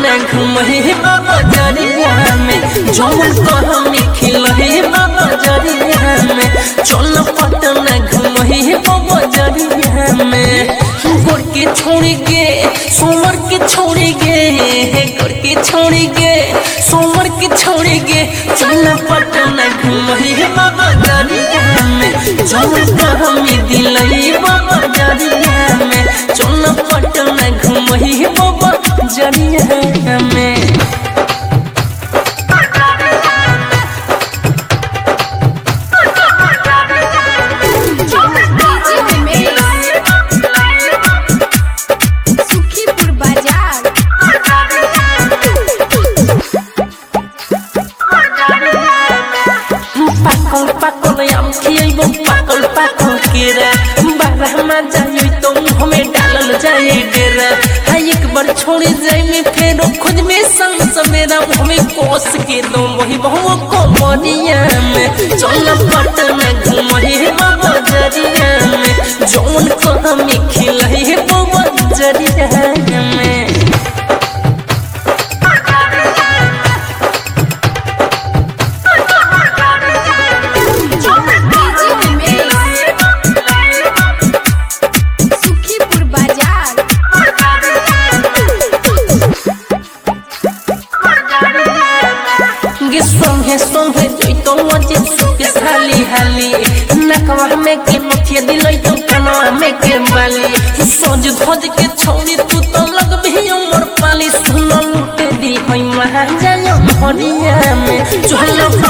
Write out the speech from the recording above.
पटना घुमही बाबा जरिया में जौन कहमी खिलही बाबा जरिया में चल पटना घुमही बाबा जरिया में गोर के छोड़ी गे सोमर के छोड़ी गे गोर के छोड़ी गे सोमर के छोड़ी गे चल पटना घुमही बाबा जरिया में जौन कहमी दिलही बाबा जरिया में चल पटना घुमही बाबा जरिया में सुखीपुर बाजार পাকল পাকল আম খেয়েব পাকল পাকল केरा बारह में जाई तो मुँह में डालल जाए डेरा हाय एक बार छोड़ जाए में फिर खुद में संग सवेरा मुँह में कोस के दो वही बहु को मरिया में चल पटना घुमही बाबा जरिया में जौन को हमें खिलही बाबा जरिया में सुखीपुर बाजार गे सोहे सोहे जोई तो मजे सुके साली हाली नकवा में के मुखिया दिलई तो कनवा में के बाली सोज धोज के छोड़ी तू तो लग भी उमर पाली सुनो लुटे दी होई महाजन हरिया में चलो